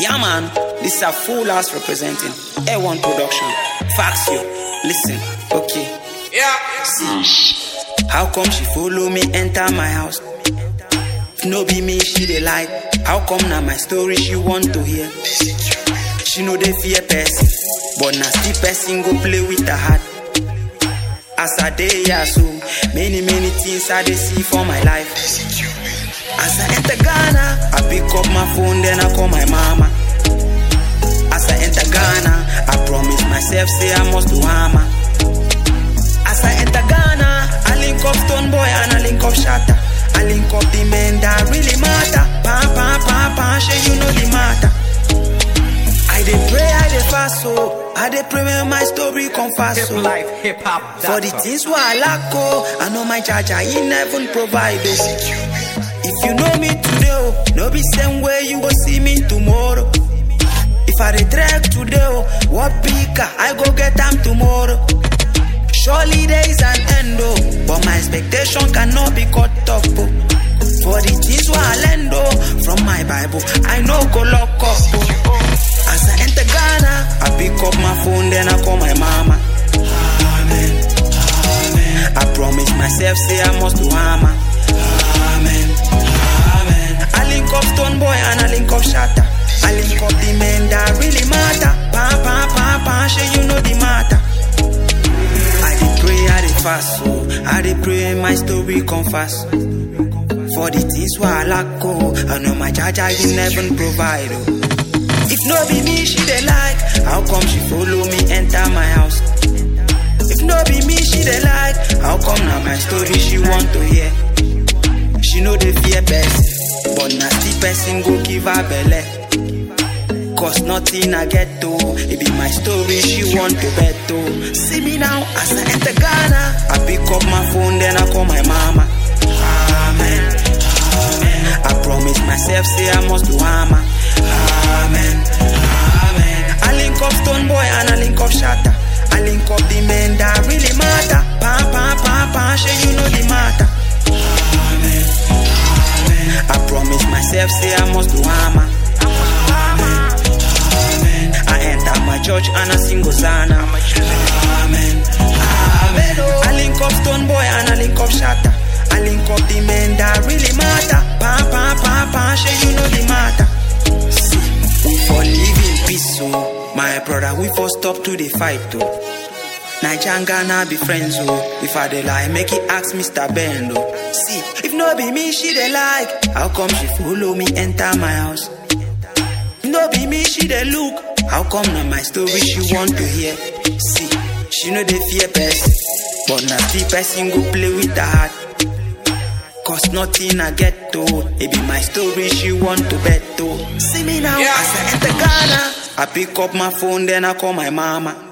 Yeah, man, this is a full house representing A1 production. Fax you. Listen, okay. Yeah. See, how come she follow me enter my house? If no be me, she dey like. How come now my story she want to hear? She know they fear person, but now still person go play with her heart. As I day yeah so many many things I dey see for my life. As I enter Ghana, I pick up my phone then I call my mama. As I enter Ghana, I promise myself say I must do hammer. As I enter Ghana, I link up Stone Boy and I link up Shatter. I link up the men that really matter. Pa pa pa pa, sure you know the matter. I dey pray, I dey fast so I dey pray when my story come fast Hip so. life, hip hop. For the things where I lack, oh, I know my charger, he never provide oh. If you know me today, oh, no be same way you go see me tomorrow. If I dey trek today, oh, what bigger, I go get them tomorrow. Surely there is an end, oh, but my expectation cannot be cut off, oh. For the things where I learn, oh, from my Bible, I know go lock up, oh. As I enter Ghana, I pick up my phone, then I call my mama. Amen. Amen. I promise myself, say I must do hammer. Amen. Amen. I link up Stone Boy and I link up Shatter. I link up the men that really matter. Pa pa pa pa, sure you know the matter. I dey pray, I dey fast, so I dey pray my story come fast. For the things where I lack, oh, I know my charger you never provide, oh. If no be me, she dey like. How come she follow me enter my house? If no be me, she dey like. How come now my story she want to hear? She know the fear person, but na still person go give her belle. Cause nothing I get to, it be my story she want to bet to. See me now as I enter Ghana, I pick up my phone then I call my mama. Amen. Amen. I promise myself say I must do hammer. Amen. Amen. I link up Stone Boy and I link up Shatter. I link up the men that really matter. Pa pa pa pa, sure you know the matter. Amen. Amen. I promise myself say I must do hammer. Amen. Amen. I enter my church and I sing Hosanna. Amen. Amen. I link up Stone Boy and I link up Shatter. I link up the men that really matter. Pa pa pa pa, sure you know the matter. See, we for live in peace, so my brother, we for stop to the fight, oh. Niger and Ghana be friends, oh. If I dey lie, make it ask Mr. Ben, oh. See, if no be me, she dey like. How come she follow me enter my house? If no be me, she dey look. How come now my story she want to hear? See, she know they fear person, but now still person go play with her heart. Cause nothing I get to, it be my story she want to bet to. See me now, Yeah. as I enter Ghana, I pick up my phone then I call my mama.